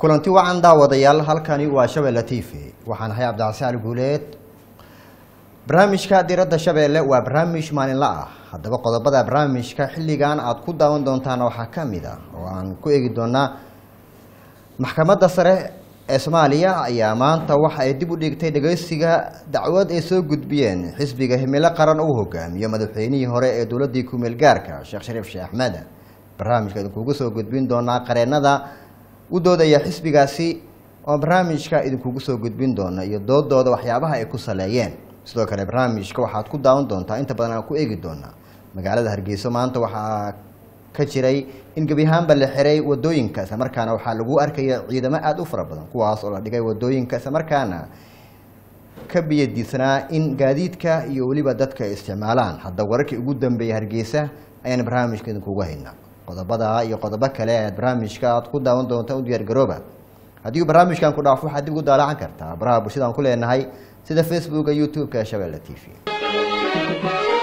kulanti wacan daawadayaal halkani waa shabeelle t v waxaan ahay cabdicasaan guuleed barnaamijka diradda shabeelle waa barnaamij maalinla ah haddaba qodobada barnaamijka xilligan aada ku daawan doontaan waxaa ka mid ah oo aan ku eegi doonaa maxkamadda sare ee soomaaliya ayaa maanta waxa ay dib u dhigtay dhageysiga dacwad ay soo gudbiyeen xisbiga himilo qaran uu hogaamiyo madaxweynihii hore ee dowladii kumeel gaarka sheekh shariif sheekh axmed barnaamijka idinkugu soo gudbin doonaa qareenada u doodaya xisbigaasi oo barnaamijka idinkugu soo gudbin doona iyo doodooda waxyaabaha ay ku saleeyeen sidoo kale barnaamijka waxaad ku daawan doontaa inta badan aan ku eegi doonaa magaalada hargeyso maanta waxaa ka jiray in gebi ahaanba la xiray wadooyinka isla markaana waxaa lagu arkaya ciidamo aada u fara badan kuwaas oo la dhigay wadooyinka isla markaana ka biyadiisanaa in gaadiidka iyo weliba dadka ay isticmaalaan hadda wararkii ugu dambeeyay hargeysa ayaan barnaamijka idinkugu haynaa qodobada iyo qodobo kale ayaad barnaamijka aad ku daawan doonta u diyaargarooba haddii barnaamijkan ku dhaafo waxaad dib ugu daalaacan kartaa baraha bulshadaan ku leenahay sida facebooka youtube-ka ee shabeelle t v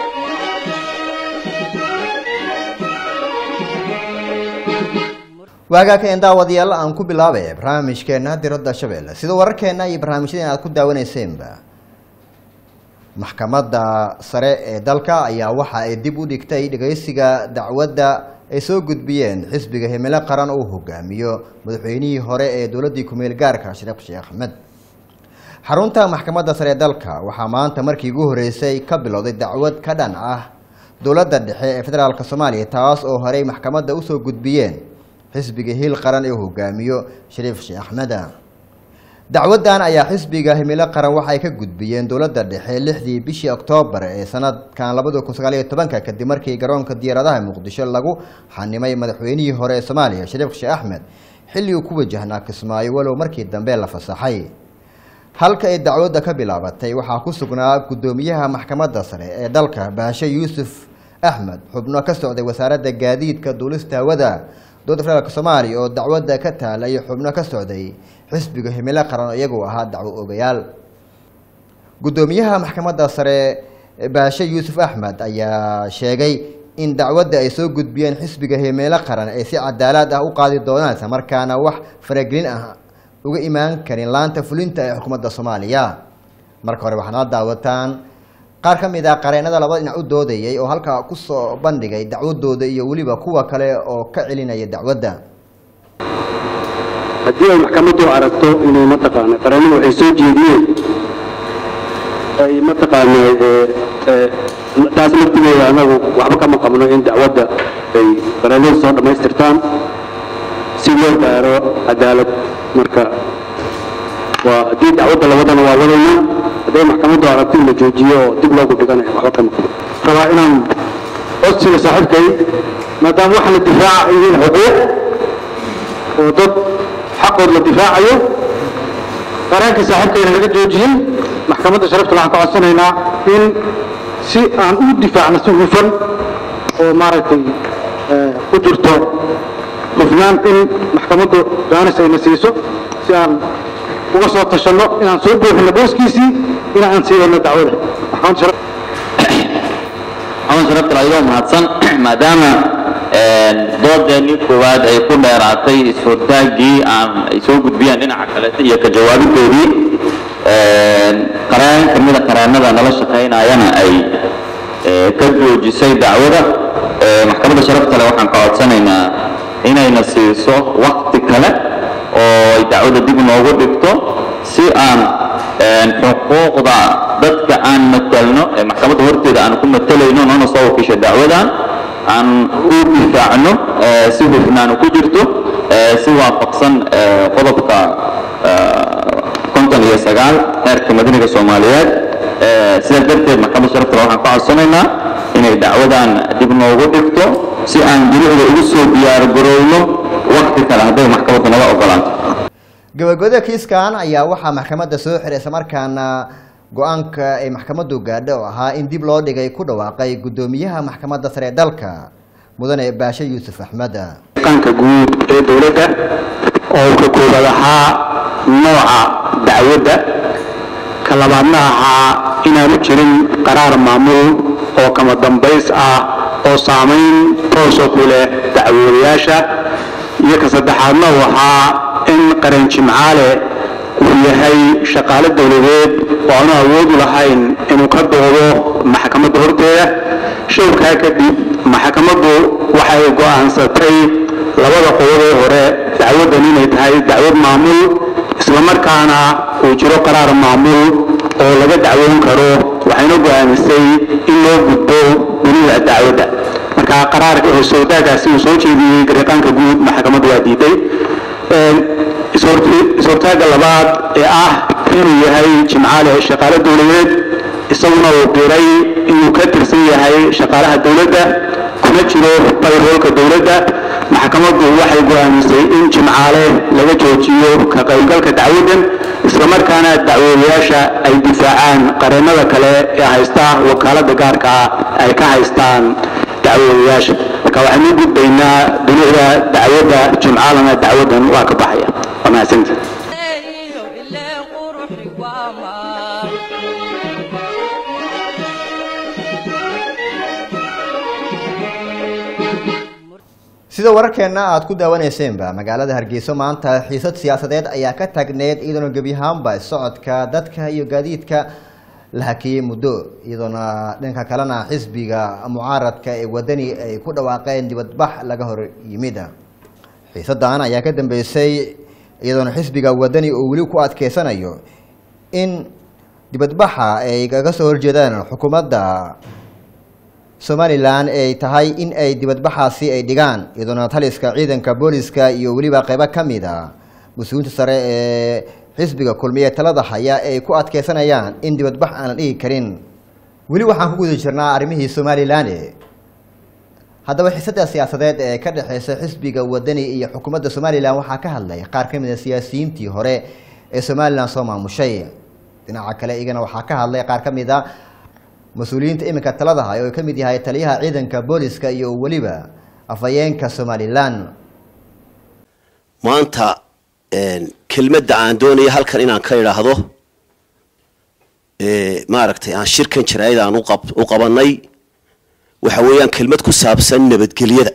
waagaa ka daawadayaal aan ku bilaabay barnaamijkeena diradda shabeelle sida wararkeena iyo barnaamijyadeen aad ku daawaneyseenba maxkamadda sare ee dalka ayaa waxa ay dib u dhigtay dhageysiga dacwadda ay soo gudbiyeen xisbiga himilo qaran uu hogaamiyo madaxweynihii hore ee dowladii kumeel gaarka shariif sheekh axmed xarunta maxkamadda sare ee dalka waxaa maanta markii ugu horeysay ka bilowday dacwad ka dhan ah dowladda dhexe ee federaalk soomaaliya taas oo horey maxkamadda usoo gudbiyeen xisbiga hiil qaran ee hogaamiyo shariif sheekh axmed dacwadan ayaa xisbiga himilo qaran waxay ka gudbiyeen dowladda dhexe lixdii bishii oktoobar ee sanadkan labada kun sagaal iyo tobanka kadib markii garoonka diyaaradaha muqdisho lagu xanimay madaxweynihii hore ee soomaaliya shariif sheekh axmed xilli uu ku wajahnaa kismaayo walow markii dambe la fasaxay halka ay dacwadda ka bilaabatay waxaa ku sugnaa guddoomiyaha maxkamadda sare ee dalka baashe yuusuf axmed xubno ka socday wasaaradda gaadiidka duulista hawada dowladda federaalk soomaaliya oo dacwadda ka taalay xubno ka socday xisbiga himilo qaran iyagoo ahaa dacwo ogayaal guddoomiyaha maxkamadda sare baashe yuusuf axmed ayaa sheegay in dacwadda ay soo gudbiyeen xisbiga himilo qaran ay si cadaalad ah u qaadi doonaan isla markaana wax faragelin ah uga imaan karin laanta fulinta ee xukuumadda soomaaliya marka hore waxaad la daawataan qaar ka mid ah qareenada labada dhinac u doodayay oo halkaa kusoo bandhigay dacwadooda iyo weliba kuwa kale oo ka celinaya dacwadda haddii ay maxkamaddu aragto inay mataqaana qareenadu waxay soo jeediyeen ay mataqaana taas laftigeeda anagu waxba kama qabno in dacwadda ay qareenadu soo dhammaystirtaan si loo gaaro cadaalad marka waa haddii dacwadda la wadana waa wadaynaa hadday maxkamaddu aragto in la joojiyo oo dib loogu dhiganayo waxba kama qabno rabaa inaan codsiga saaxiibkay maadaama waxa la difaaca yihiin xuquuq oo dad xaqood la difaacayo qareenka saaxiibkayna laga joojiyin maxkamadda sharafta waxaan ka codsanaynaa in si aan u difaacno si hufan oo maaragtay ku jirto hufnaan in maxkamaddu jaanis ayna siiso si aan uga soo tashanno inaan soo buuxino booskiisii in aan siidayno dacwada maxkamadda maxamed sharaftal adigoo mahadsan maadaama doodeenii koowaad ay ku dheeraatay is-hortaaggii aan ay soo gudbiyeen dhinaca kaleeta iyo ka jawaabidoodii qareen ka mida qareennada nala shaqaynayana ay ka joojisay dacwada maxkamadda sharaftale waxaan ka codsanaynaa inayna siiso wakti kale oo ay dacwada dib noogu dhigto si aan xuquuqda dadka aan matelno ee maxkamadda horteeda aan ku matelayno noona soo wakiisha dacwadan aan u difaacno si hufnaan ku jirto si waafaqsan qodobka konton iyo sagaal heerka madaniga soomaaliyeed sidaas darteed maxkamadda sharaftale waxaan ka codsanaynaa inay dacwadan dib noogu dhigto si aan jirucda ugu soo diyaargarowno wakti kale hadday maxkamaddu naga ogolaanto gabagabada kiiskan ayaa waxaa maxkamadda soo xiray islamarkaana go-aanka ay maxkamaddu gaadho oo ahaa in dib loo dhigay ku dhawaaqay guddoomiyaha maxkamadda sare ee dalka mudane baashe yuusuf axmed qanka guud ee dowladda oo ka koobaad ahaa nooca dacwadda ka labaadna ahaa inaanu jirin qaraar maamul oo kama dambays ah oo saamayn toosa ku leh dacwoodayaasha iyo ka saddexaadna uu ahaa in in qaran jimcaale uu yahay shaqaale dowladeed oo aanu awood u lahayn inuu ka doodo maxkamadda horteeda showrkaa kadib maxkamaddu waxay go'aansatay labada qodob ee hore dacwaddan inay tahay dacwad maamul islamarkaana uu jiro qaraar maamul oo laga dacwoon karo waxayna go'aamisay in loo gudbo dunida dacwadda marka qaraarka soodaagaasi uu soo jeediyey gariiqaanka guud maxkamaddu waa diiday is-hortaagga labaad ee ah inuu yahay jimcaale shaqaale dowladeed isaguna uu diray inuu ka tirsan yahay shaqaalaha dowladda kuna jiro bayroolka dowladda maxkamaddu waxay go'aamisay in jimcaale laga joojiyo ka qaybgalka dacwaddan islamarkaana dacwoodayaasha ay difaacaan qareennada kale ee haysta wakaaladda gaarka ah ay ka haystaan dacwoodayaasha marka waxaynu gudbaynaa dunida dacwadda jimcaalana dacwaddan waa ka baxaya waa mahadsanta sida wararkeenna aada ku daawaneyseenba magaalada hargeyso maanta xiisad siyaasadeed ayaa ka taagneyd iyadoona gebi ahaanba socodka dadka iyo gaadiidka la hakiyey muddo iyadoona dhanka kalena xisbiga mucaaradka ee wadani ay ku dhawaaqeen dibadbax laga hor yimid xiisadan ayaa ka dambeysay iyadoona xisbiga wadani oo weli ku adkeysanayo in dibadbaxa ay kaga soo horjeedaan xukuumadda somalilan ay tahay in ay dibadbaxaasi ay dhigaan iyadoona taliska ciidanka booliska iyo weliba qeybo ka mid a mas-uuliinta sare ee xisbiga kulmiye talada haya ay ku adkeysanayaan in dibadbax aan la dhigi karin weli waxaan ku guda jirnaa arrimihii somalilan haddaba xiisada siyaasadeed ee ka dhexeysa xisbiga wadani iyo xukuumadda somalilan waxaa ka hadlay qaar ka mid a siyaasiyiintii hore ee somalilan soo maamushay dhinaca kale iyagana waxaa ka hadlay qaar ka mid a mas-uuliyiinta iminka talada hay oo ka mid yahay taliyaha ciidanka booliska iyo weliba afhayeenka somalilan maanta kelmadda aan doonaya halkan inaan ka idhaahdo maaragtay aan shirkan jaraa'id aan u qabanay waxa weeyaan kelmad ku saabsan nabadgelyada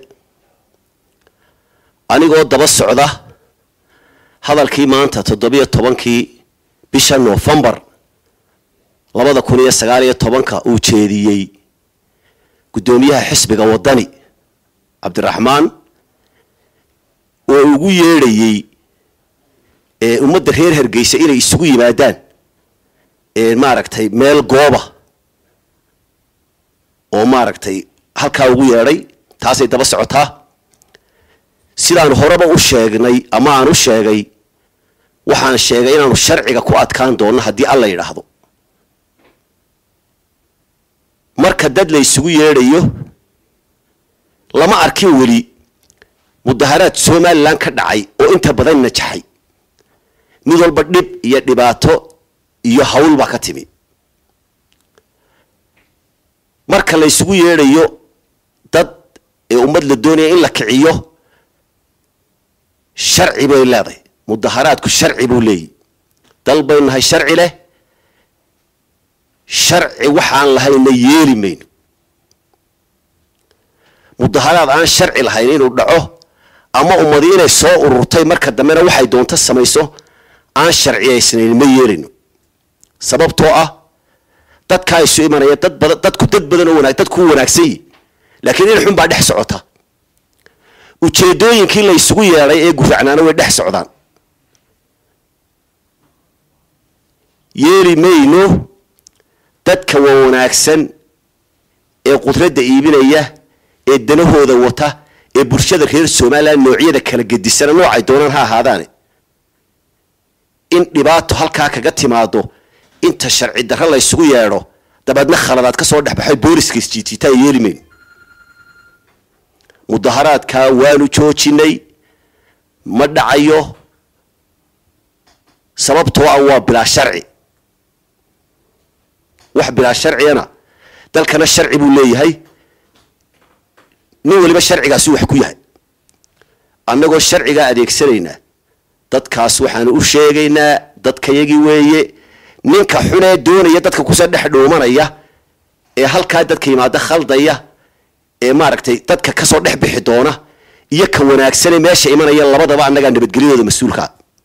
anigoo daba socda hadalkii maanta toddobiyo tobankii bisha noofembar labada kun iyo sagaal iyo tobanka uu jeediyey guddoomiyaha xisbiga wadani cabdiraxmaan oo ugu yeedhayey ummadda reer hargeysa inay isugu yimaadaan maaragtay meel gooba oo maaragtay halkaa ugu yeedhay taasay daba socotaa sidaan horeba u sheegnay ama aan u sheegay waxaan sheegay inaanu sharciga ku adkaan doonno haddii alla yidhaahdo marka dad la isugu yeedhayo lama arkin weli mudaharaad somalilan ka dhacay oo inta badan najaxay mid walba dhib iyo dhibaato iyo hawl baa ka timi marka la isugu yeedhayo dad ee ummad la doonaya in la kiciyo sharci bay leedahay mudaharaadku sharci buu leeyahy dal bay nahay sharci leh sharci waxaan lahayna yeeli mayno mudaharaad aan sharci lahayn inuu dhaco ama ummadi inay soo ururtay marka dambena waxay doonto samayso aan sharciyaysnayn ma yeelino sababtoo ah dadkaa isu imanaya dad badan dadku dad badan oo wanaag dadku wanaagsan yihi laakiin in xun baa dhex socota ujeedooyinkii la isugu yeedhay ee guracnaana way dhex socdaan yeeli mayno dadka waa wanaagsan ee qudradda iibinaya ee danahooda wata ee bulshada reer somalilan noocyada kala gedisana noocay doonaan ha ahaadaane in dhibaato halkaa kaga timaado inta sharci darro la ysugu yeedho dabeedna khaladaad ka soo dhexbaxay booliska isjiitiitaa yeeli mayno mudaharaadkaa waanu joojinay ma dhacayo sababtoo ah waa bilaa sharci wax bilaa sharcigana dalkana sharci buu leeyahay nin waliba sharcigaasi wax ku yahay annagoo sharcigaa adeegsanaynaa dadkaas waxaanu u sheegaynaa dadkayagii weeye ninka xunee doonaya dadka kusoo dhex dhuumanaya ee halkaa dadka yimaada khaldaya ee maaragtay dadka kasoo dhex bixi doona iyo ka wanaagsanee meesha imanaya labadaba annagaa nabadgelyadooda mas-uulkaa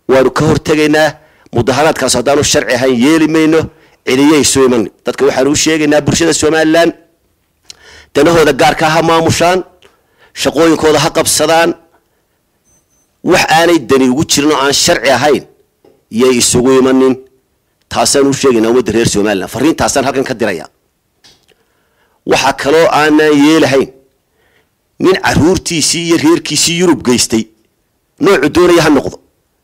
waanu ka hortegaynaa mudaharaadkaas haddaanu sharci ahayn yeeli mayno cidiyay soo iman dadka waxaanu u sheegaynaa bulshada somalilan danahooda gaarkaa ha maamushaan shaqooyinkooda ha qabsadaan wax aanay dani ugu jirin oo aan sharci ahayn yay isugu imanin taasaan u sheegaynaa ummadda reer somalilan fariintaasaan halkan ka diraya waxaa kaloo aanaan yeelahayn nin caruurtiisii iyo reerkiisii yurub geystay noocu doonaya ha noqdo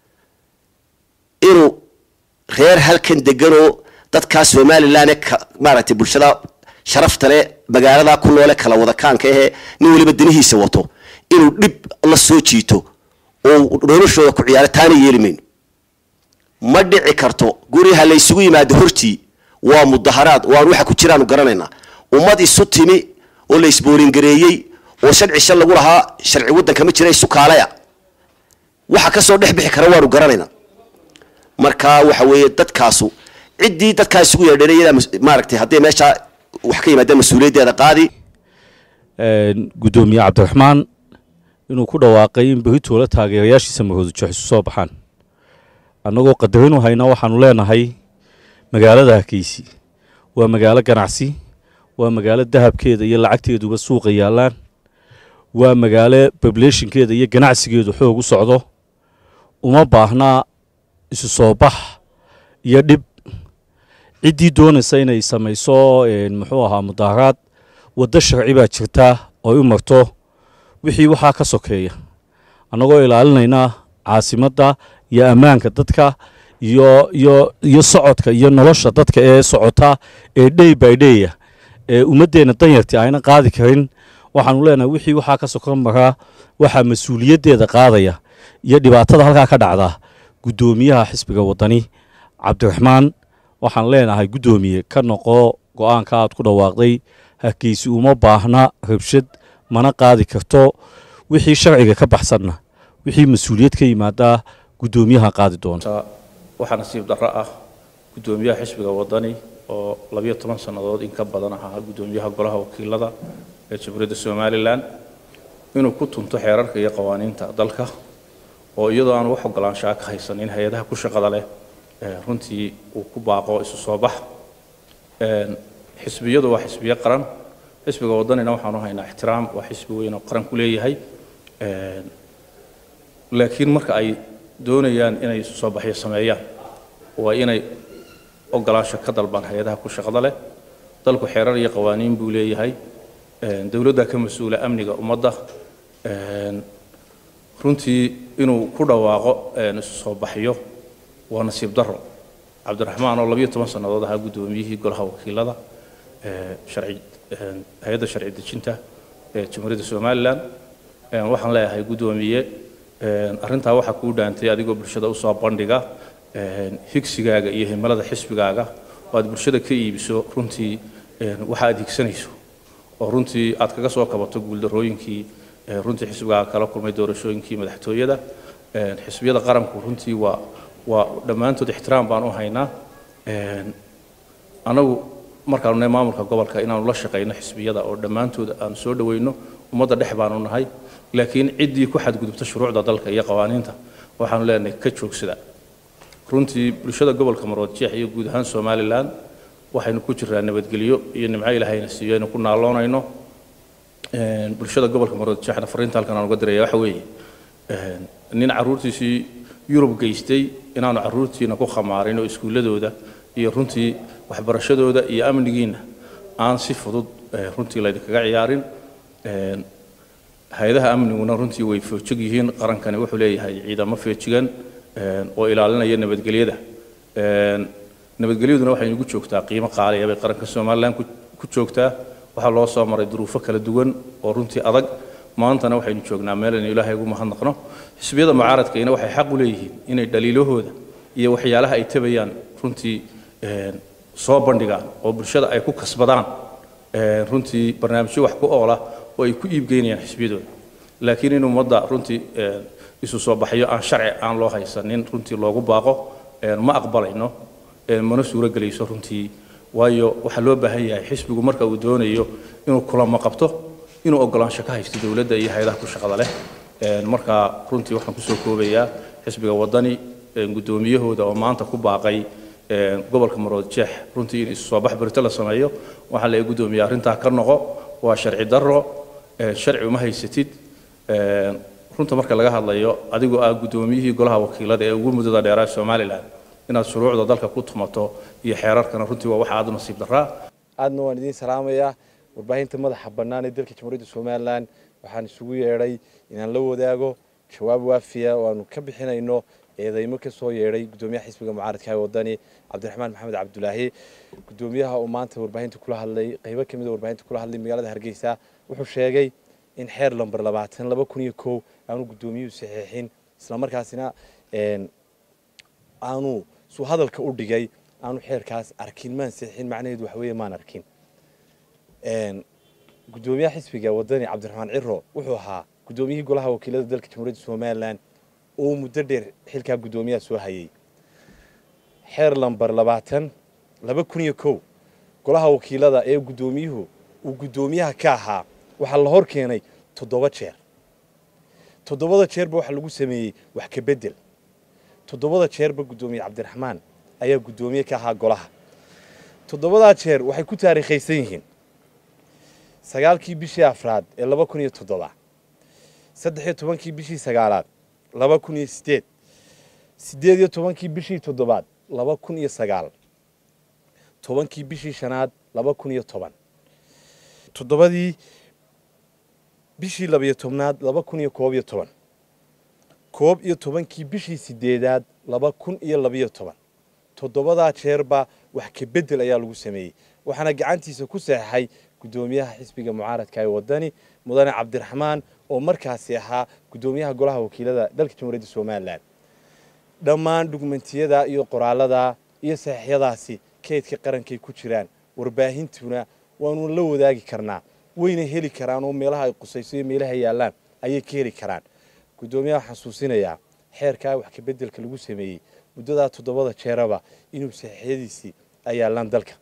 inuu reer halkan deganoo dadkaa somalilan ee maaragtay bulshada sharafta le magaalada ku noole kala wadakaanka ahee nin waliba danihiisa wato inuu dhib la soo jiito oo noloshooda ku ciyaaro taana yeeli mayno ma dhici karto guriha la ysugu yimaado hortii waa mudaharaad waan waxa ku jiraanu garanaynaa ummad isu timi oo la isboolingareeyey oo sharci shal lagu lahaa sharci waddanka ma jira isu kaalaya waxa kasoo dhex bixi kara waanu garanaynaa marka waxa weeye dadkaasu ciddii dadkaa isugu yeedheen iyadaa maaragtay hadday meeshaa wax ka yimaadeen mas-uuliyaddeeda qaadi guddoomiye cabdiraxmaan inuu ku dhawaaqay in berritoola taageerayaashiisa mahoodujo isu soo baxaan annagoo qadarinu hayna waxaanu leenahay magaalada hakeysi waa magaalo ganacsi waa magaalo dahabkeeda iyo lacagteeduba suuqa yaallaan waa magaalo bableeshinkeeda iyo ganacsigeedu xoog u socdo uma baahnaa isu soo bax iyo dhib ciddii doonaysa inay samayso muxuu ahaa mudaharaad waddo sharci baa jirtaa oo u marto wixii waxaa ka sokeeya annagoo ilaalinaynaa caasimadda iyo ammaanka dadka iyo iyo iyo socodka iyo nolosha dadka ee socota ee dhey by dheya ee ummaddeenna danyartii ayna qaadi karin waxaanu leenahay wixii waxaa ka sokon maraa waxaa mas-uuliyaddeeda qaadaya iyo dhibaatada halkaa ka dhacda guddoomiyaha xisbiga waddani cabdiraxmaan waxaan leenahay guddoomiye ka noqo go-aanka aad ku dhawaaqday hakeysi uma baahna rabshad mana qaadi karto wixii sharciga ka baxsanna wixii mas-uuliyad ka yimaadaa guddoomiyaha qaadi doona waxaa nasiib darro ah guddoomiyaha xisbiga waddani oo labiyo toban sannadood in ka badan ahaa guddoomiyaha golaha wakiilada ee jamhuuriyadda somalilan inuu ku tunto xeerarka iyo qawaaniinta dalka oo iyadoo aan wax ogolaanshaa ka haysanin hay-adaha ku shaqada leh runtii uu ku baaqo isu soo bax xisbiyadu waa xisbiyo qaran xisbiga waddanina waxaanu haynaa ixtiraam waa xisbi weyn oo qaran ku leeyahay laakiin marka ay doonayaan inay isu soo baxyo sameeyaan waa inay ogolaansho ka dalbaan hay-adaha ku shaqada leh dalku xeerar iyo qawaaniin buu leeyahay dowladda ka mas-uula amniga ummadda runtii inuu ku dhawaaqo isu soo baxyo waa nasiib darro cabdiraxmaan oo labiyo toban sannadood ahaa guddoomiyihii golaha wakiilada sharci hay-adda sharci dejinta ee jamhuuriyadda somalilan waxaan leeyahay guddoomiye arrintaa waxaa kuu dhaantay adigoo bulshada usoo bandhiga higsigaaga iyo himilada xisbigaaga oo aad bulshada ka iibiso runtii waxa aad higsanayso oo runtii aad kaga soo kabato guuldarrooyinkii runtii xisbigaaga kala kulmay doorashooyinkii madaxtooyada xisbiyada qaranku runtii waa waa dhammaantood ixtiraam baan u haynaa anagu markaanu nahay maamulka gobolka inaanu la shaqayno xisbiyada oo dhammaantood aanu soo dhaweyno ummadda dhex baanu nahay laakiin ciddii ku xadgudubta shuruucda dalka iyo qawaaniinta waxaanu leenahay ka joogsada runtii bulshada gobolka maroodjeex iyo guud ahaan somalilan waxaynu ku jiraa nabadgelyo iyo nimco ilaahayna siiyo aynu ku naaloonayno bulshada gobolka maroodjeexna fariinta halkan aan uga diraya waxa weeye nin carruurtiisii yurub geystay inaanu carruurtiina ku khamaarin oo iskuulladooda iyo runtii waxbarashadooda iyo amnigiina aan si fudud runtii laydinkaga ciyaarin hay-adaha amniguna runtii way foojig yihiin qarankani wuxuu leeyahay ciidamo feejigan oo ilaalinaya nabadgelyada nabadgelyaduna waxay nagu joogtaa qiimo qaaliya bay qaranka somalilan ku joogtaa waxaa loo soo maray duruufo kala duwan oo runtii adag maantana waxaynu joognaa meel aynu ilaahay ugu mahadnaqno xisbiyada mucaaradkayna waxay xaq u leeyihiin inay dhaliilahooda iyo waxyaalaha ay tabayaan runtii soo bandhigaan oo bulshada ay ku kasbadaan runtii barnaamijyo wax ku oola oo ay ku iibgeynayaan xisbiyadooda laakiin in ummadda runtii isu soo baxyo aan sharci aan loo haysanin runtii loogu baaqo ma aqbalayno mana suuro gelayso runtii waayo waxaa loo baahan yahay xisbigu marka uu doonayo inuu kulamo qabto inuu ogolaansho ka haysto dowladda iyo hay-adaha ku shaqada leh marka runtii waxaan kusoo koobayaa xisbiga waddani guddoomiyahooda oo maanta ku baaqay gobolka marood jeex runtii in isu soo bax berito la sameeyo waxaa laga guddoomiya arrintaa ka noqo waa sharci darro sharci uma haysatid runta marka laga hadlayo adigoo ah guddoomiyihii golaha wakiilada ee ugu muddada dheeraa somalilan inaad shuruucda dalka ku tumato iyo xeerarkana runtii waa wax aad u nasiib daraa aadna waan idiin salaamayaa warbaahinta madaxa bannaan ee dalka jamhuuriyadda somalilan waxaan isugu yeedhay inaan la wadaago jawaab waafiya oo aanu ka bixinayno eedeymo ka soo yeedhay guddoomiyaha xisbiga mucaaradka ee wadani cabdiraxmaan maxamed cabdulaahi guddoomiyaha uu maanta warbaahinta kula hadlay qaybo ka mid a warbaahinta kula hadlay magaalada hargeysa wuxuu sheegay in xeer lamber labaatan laba kun iyo kow aanu guddoomiyuhu saxiixin islamarkaasina aanu suu hadalka u dhigay aanu xeerkaas arkin maan saxiixin macnaheedu waxa weeye maan arkin guddoomiyaha xisbiga wadani cabdiraxmaan ciro wuxuu ahaa guddoomiyihii golaha wakiilada dalka jamhuuriyadda somalilan oo muddo dheer xilkaa guddoomiyaha soo hayay xeer lamber labaatan laba kun iyo kow golaha wakiilada ee guddoomiyuhu uu guddoomiyaha ka ahaa waxaa la hor keenay toddoba jeer toddobada jeerba waxaa lagu sameeyey wax ka bedel toddobada jeerba guddoomiye cabdiraxmaan ayaa guddoomiye ka ahaa golaha toddobadaa jeer waxay ku taariikhaysan yihiin sagaalkii bishii afraad ee laba kun iyo toddoba saddex iyo tobankii bishii sagaalaad laba kun iyo sideed siddeed iyo tobankii bishii toddobaad laba kun iyo sagaal tobankii bishii shanaad laba kun iyo toban toddobadii bishii labiyo tobnaad laba kun iyo koob iyo toban koob iyo tobankii bishii sideedaad laba kun iyo labiyo toban toddobadaa jeerba wax ka bedel ayaa lagu sameeyey waxaana gacantiisa ku saxeixay guddoomiyaha xisbiga mucaaradka ee wadani mudane cabdiraxmaan oo markaasi ahaa guddoomiyaha golaha wakiilada dalka jamhuuriyadda somalilan dhammaan dhugmentiyada iyo qoraalada iyo saxiixyadaasi kaydka qarankay ku jiraan warbaahintuna waanu la wadaagi karnaa wayna heli karaan oo meelaha ay qusayso iyo meelaha yaallaan ayay ka heli karaan guddoomiyaha xasuusinayaa xeerkaa wax kabeddelka lagu sameeyey muddadaa toddobada jeeraba inuu saxiixyadiisii ay yaallaan dalka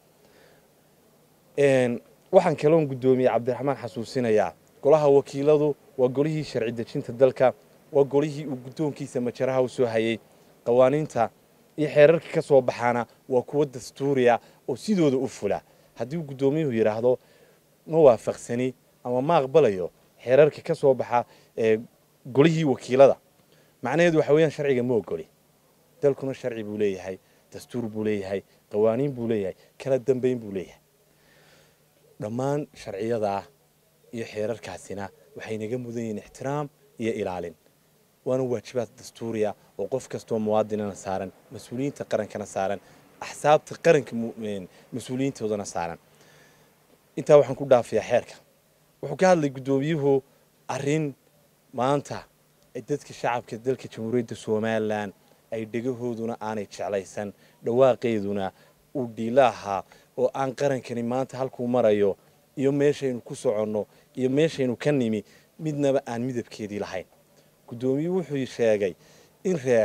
waxaan kaloon guddoomiye cabdiraxmaan xasuusinayaa golaha wakiiladu waa golihii sharci dejinta dalka waa golihii uu guddoonkiisa majaraha u soo hayay qawaaniinta iyo xeerarka ka soo baxaana waa kuwo dastuuriya oo sidooda u fula haddii uu guddoomiyuhu yidhaahdo ma waafaqsani ama ma aqbalayo xeerarka ka soo baxa ee golihii wakiilada macnaheedu waxa weeyaan sharciga ma ogoli dalkuna sharci buu leeyahay dastuur buu leeyahay qawaaniin buu leeyahay kala dambayn buu leeyahay dhammaan sharciyadaa iyo xeerarkaasina waxay naga mudan yihiin ixtiraam iyo ilaalin waana waajibaad dastuuriya oo qof kastoo muwaadinana saaran mas-uuliyiinta qarankana saaran axsaabta qaranka mas-uuliyiintoodana saaran intaa waxaan ku dhaafiyaa xeerka wuxuu ka hadlay guddoomiyuhu arrin maanta dadka shacabka dalka jamhuuriyadda somalilan ay dhegahooduna aanay jeclaysan dhawaaqeeduna uu dhiila ahaa oo aan qarankani maanta halkuu marayo iyo meeshaynu ku soconno iyo meeshaynu ka nimi midnaba aan midabkeedii lahayn guddoomiyuhu wuxuu sheegay in reer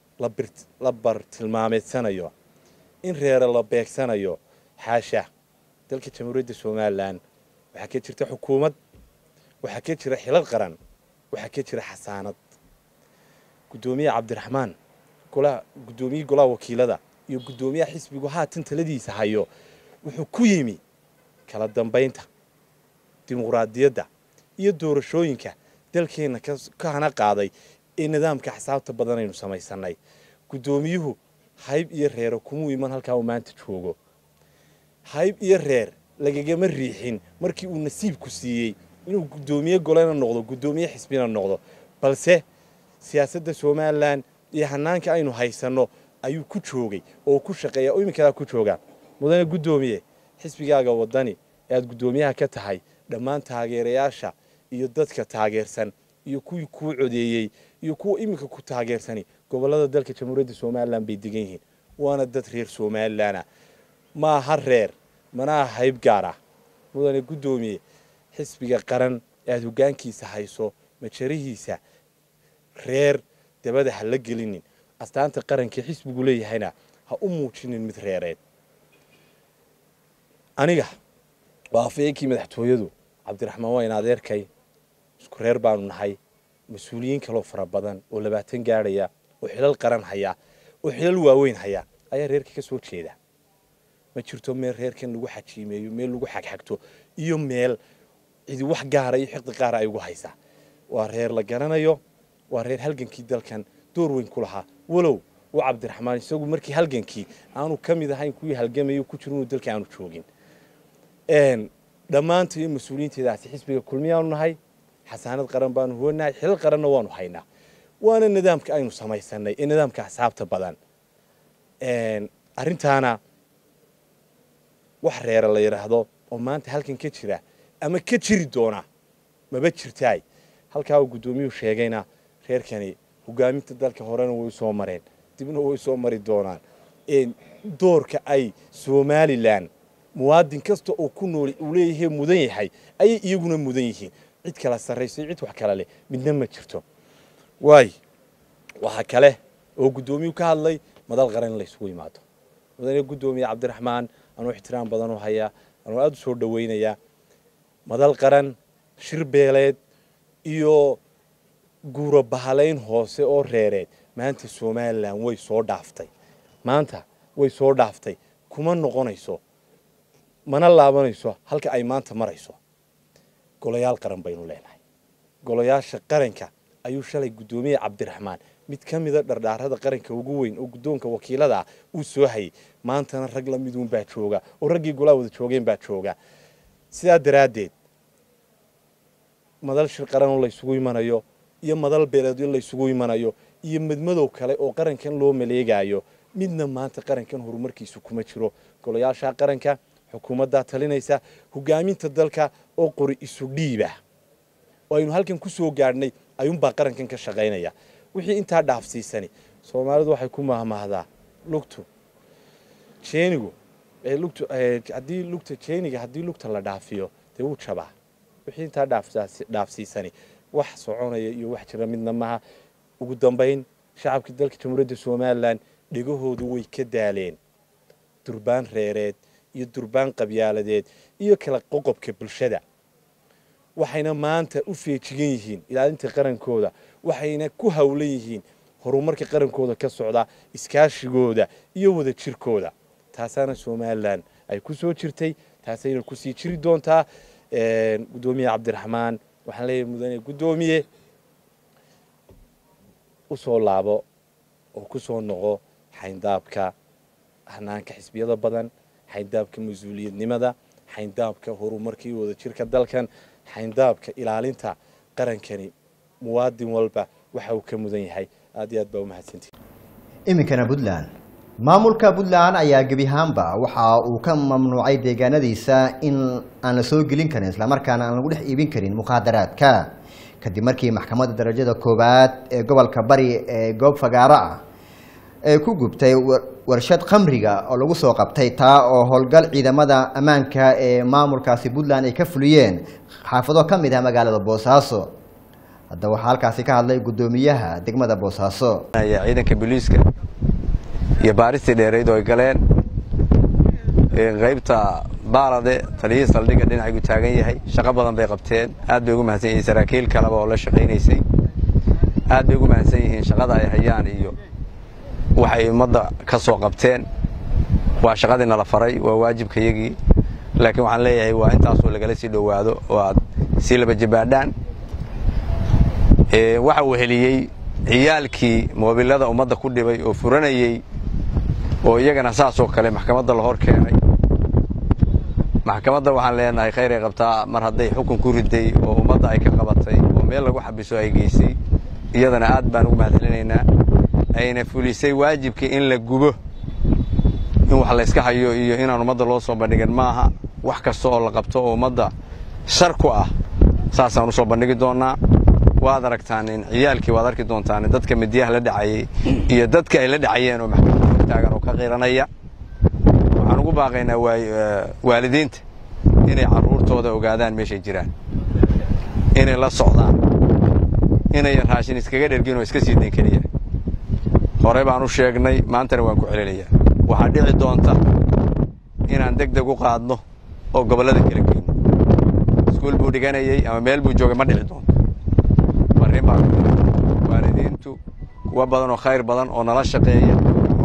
la bartilmaameedsanayo in reere la beegsanayo xaasha dalka jamhuuriyadda somalilan waxaa ka jirta xukuumad waxaa ka jira xilad qaran waxaa ka jira xasaanad guddoomiyaha cabdiraxmaan guddoomiyihii golaha wakiilada iyo guddoomiyaha xisbigu haatan taladiisa hayo wuxuu ku yimi kala dambaynta dimuqraadiyadda iyo doorashooyinka dalkeenna ka hana qaaday ee nidaamka axsaabta badan aynu samaysanay guddoomiyuhu hayb iyo reero kumuu iman halkaa uu maanta joogo hayb iyo reer lagagama riixin markii uu nasiibku siiyey inuu guddoomiye golena noqdo guddoomiye xisbina noqdo balse siyaasadda somalilan iyo hanaanka aynu haysanno ayuu ku joogay oo ku shaqeeya oo iminkadaa ku joogaa mudane guddoomiye xisbigaaga wadani ee aad guddoomiyaha ka tahay dhammaan taageerayaasha iyo dadka taageersan iyo kuwii kuu codeeyey iyo kuwa iminka ku taageersani gobollada dalka jamhuuriyadda somalilan bay degan yihiin waana dad reer somalilana ma aha reer mana aha hayb gaar ah mudane guddoomiye xisbiga qaran ee aad hoggaankiisa hayso majarihiisa reer dabada ha la gelinin astaanta qarankii xisbigu leeyahayna ha u muujinin mid reereed aniga waa afayeenkii madaxtooyadu cabdiraxmaan waa in adeerkay isku reer baanu nahay mas-uuliyiin kaloo fara badan oo labaatan gaadhaya oo xilal qaran haya oo xilal waaweyn haya ayaa reerka ka soo jeeda ma jirto meel reerkan lagu xajiimeeyo meel lagu xagxagto iyo meel cidi wax gaara iyo xiqdi qaara ay ugu haysaa waa reer la garanayo waa reer halgankii dalkan door weyn ku lahaa walow uu cabdiraxmaan isagu markii halgankii aanu ka mid ahayn kuwii halgamayo ku jiro inuu dalka aanu joogin dhammaanta iyo mas-uuliyiinteedaasi xisbiga kulmiyaanu nahay xasaanad qaran baanu huwanahay xilal qaranna waanu haynaa waana nidaamka aynu samaysanay ee nidaamka axsaabta badan arrintaana wax reera la yidhaahdo oo maanta halkan ka jira ama ka jiri doona maba jirtaay halkaa uu guddoomiyuhu sheegayna reerkani hogaaminta dalka horena way soo mareen dibna way soo mari doonaan doorka ay somalilan muwaadin kasta oo ku nool uu leeyahay mudan yahay ayay iyaguna mudan yihiin cid kala sarrayso cid wax kala leh midna ma jirto waay waxaa kale oo guddoomiyuhu ka hadlay madal qaran in la isugu yimaado mudane guddoomiye cabdiraxmaan anuu ixtiraam badan u hayaa anuu aada u soo dhawaynayaa madal qaran shir beeleed iyo guuro bahalayn hoose oo reereed maanta somalilan way soo dhaaftay maanta way soo dhaaftay kuma noqonayso mana laabanayso halka ay maanta marayso golayaal qaran baynu leenahay golayaasha qaranka ayuu shalay guddoomiye cabdiraxmaan mid ka mida dhardhaarada qaranka ugu weyn oo guddoonka wakiilada ah uu soo hayay maantana rag la miduun baa jooga oo raggii golaa wada joogeen baa jooga sidaa daraaddeed madal shir qaran oo laysugu imanayo iyo madal beeleedyo laysugu imanayo iyo midmadow kale oo qarankan loo maleegaayo midna maanta qarankan horumarkiisu kuma jiro golayaasha qaranka xukuumaddaa talinaysa hogaaminta dalka oo qori isu dhiiba oo aynu halkan ku soo gaadhnay ayuunbaa qarankan ka shaqaynaya wixii intaa dhaafsiisani soomaalidu waxay ku mahmahdaa lugtu jeenigu lugtu haddii lugta jeeniga haddii lugta la dhaafiyo dee wuu jabaa wixii intaa dhaafsiisani wax soconaya iyo wax jira midna maha ugu dambayn shacabka dalka jamhuuriyadda somalilan dhegahoodu way ka daaleen durbaan reereed iyo durbaan qabyaaladeed iyo kala qoqobka bulshada waxayna maanta u feejigan yihiin ilaalinta qarankooda waxayna ku hawlan yihiin horumarka qarankooda ka socda iskaashigooda iyo wada jirkooda taasaana somalilan ay ku soo jirtay taasayna kusii jiri doontaa guddoomiye cabdiraxmaan waxaan leeyahay mudane guddoomiye u soo laabo oo ku soo noqo xayndaabka hanaanka xisbiyada badan xayndaabka mas-uuliyadnimada xayndaabka horumarka iyo wada jirka dalkan xayndaabka ilaalinta qarankani muwaadin walba waxa uu ka mudan yahay aad iyo aad baa umahadsantihi iminkana puntland maamulka puntland ayaa gebi ahaanba waxa uu ka mamnuucay deegaanadiisa in aan la soo gelin karin islamarkaana aan lagu dhex iibin karin muqaadaraadka kadib markii maxkamadda darajada koowaad ee gobolka bari ee goob fagaaro ah ee ku gubtay warshad khamriga oo lagu soo qabtay taa oo howlgal ciidamada ammaanka ee maamulkaasi puntland ay ka fuliyeen xaafado ka mid ah magaalada boosaaso hadda waxaa halkaasi ka hadlay guddoomiyaha degmada boosaaso ciidanka booliiska iyo baaristii dheerayd oo ay galeen qaybta baalade taliyihii saldhigga dhinacaygu taagan yahay shaqo badan bay qabteen aad bay ugu mahadsan yihiin saraakiil kaleba oo la shaqaynaysay aad bay ugu mahadsan yihiin shaqada ay hayaan iyo waxay ummadda ka soo qabteen waa shaqadii nala faray waa waajibkayagii laakiin waxaan leeyahay waa intaasoo lagala sii dhowaado oo aad sii laba jibaadhaan waxa uu heliyey ciyaalkii moobilada ummadda ku dhibay oo furanayey oo iyagana saasoo kale maxkamadda la hor keenay maxkamadda waxaan leenahay khayray qabtaa mar hadday xukun ku riday oo ummadda ay ka qabatay oo meel lagu xabiso ay geysay iyadana aad baan ugu mahadcelinaynaa ayna fulisay waajibkii in la gubo in wax layska hayo iyo inaan ummadda loo soo bandhigin maaha wax kasta oo la qabto oo ummadda shar ku ah saasaan u soo bandhigi doonnaa waad aragtaan in ciyaalkii waad arki doontaan dadka midiyaha la dhacayey iyo dadka ay la dhacayeen oo maxkamadda hortaagan oo ka qiranaya waxaan ugu baaqaynaa waalidiinta inay carruurtooda ogaadaan meeshay jiraan inay la socdaan inayan raashin iskaga dhergin oo iska sii dayn keliya hore baan u sheegnay maantana waan ku celinayaa waxaa dhici doonta inaan deg deg u qaadno oo gobollada kala geyno iskuul buu dhiganayey ama meel buu joogay ma dhici doonto farriin baa waalidiintu kuwa badan oo khayr badan oo nala shaqeeya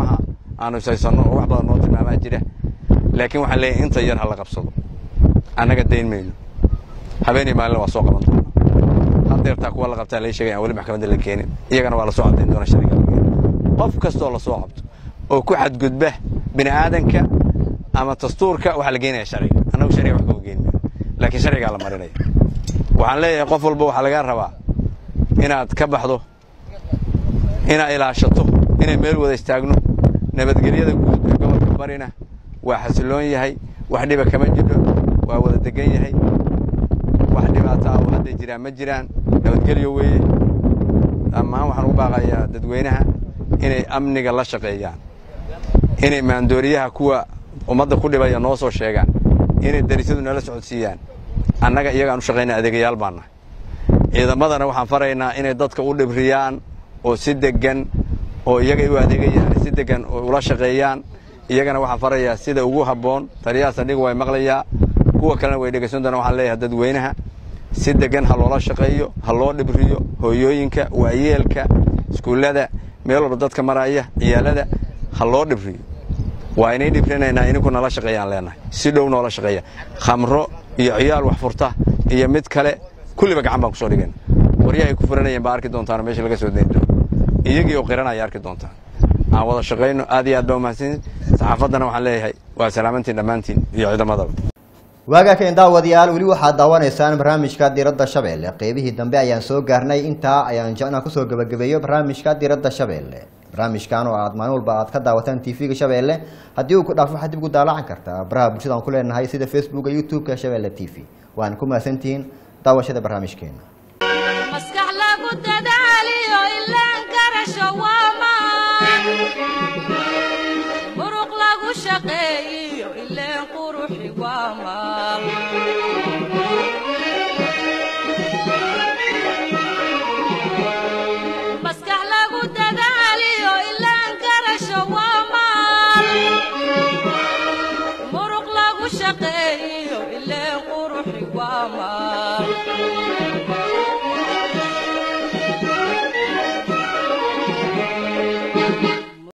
aanu ishaysano oo wax badan noo tilmaamaa jira laakiin waxaan leeyahay inta yar ha la qabsado annaga dayn mayno habeenii maalina waa soo qaban doona haddeertaa kuwa la qabtaa lai sheegay aan weli maxkamadda la keenin iyagana waa la soo caddayn doona sharciga la keeno qof kastoo la soo qabto oo ku xadgudba bini aadanka ama dastuurka waxaa la geenaya sharciga annagu sharciga wax kama geyn mayno laakiin sharcigaa la marinaya waxaan leeyahay qof walba waxaa lagaa rabaa inaad ka baxdo inaad ilaashato inay meel wada istaagno nabadgelyada guud ee gobolka barina waa xasiloon yahay wax dhiba kama jidho waa wada degan yahay wax dhibaato ah oo hadday jiraan ma jiraan nabadgelyo weeye dhammaan waxaan ugu baaqayaa dadweynaha inay amniga la shaqeeyaan inay maandooriyaha kuwa ummadda ku dhibaya noo soo sheegaan inay darisyadu nala socodsiiyaan annaga iyagaan u shaqayna adeegayaal baan nahay ciidamadana waxaan faraynaa inay dadka u dhibriyaan oo si deggan oo iyagay u adeegayaan si deggan oo ula shaqeeyaan iyagana waxaan farayaa sida ugu habboon taliyahaas aniga way maqlayaa kuwa kalena way dhegaysan doonaan waxaan leeyahay dadweynaha si deggan ha loola shaqeeyo ha loo dhibriyo hooyooyinka waayeelka iskuullada meel walba dadka maraya ciyaalada ha loo dhibriyo waa inay dhibrinaynaa ininku nala shaqeeyaan leenahay si dhow noola shaqeeya khamro iyo ciyaal wax furta iyo mid kale kulliba gacan baan kusoo dhigayna waryahay ku furanayeen baa arki doontaan meesha laga soo dayn doono iyagii oo qiranaya arki doontaan aan wada shaqayno aad iyo aad baa umahadsan saxaafaddana waxaan leeyahay waa salaamantiin dhammaantiin iyo ciidamadaba waagaa keen daawadayaal weli waxaad daawanaysaan barnaamijka diradda shabeelle qeybihii dambe ayaan soo gaarnay intaa ayaan jecnaa kusoo gebagabeeyo barnaamijka diradda shabeelle barnaamijkan oo aad maalin walba aad ka daawataan tv-ga shabeelle haddii uu ku dhaafo waxaad dib ugu daalacan kartaa baraha bulshada aan ku leenahay sida facebooka youtube-ka shabeelle t v waana ku mahadsantihiin daawashada barnaamijkeena maskax lagu dadaaliyo ilaan garasho waa maan muruq lagu shaqeeyiyo ileen quruxi waa maal maskax lagu dadaaliyo ilaan garasho waa maal muruq lagu shaqeeyiyo ileen quruxi waa maal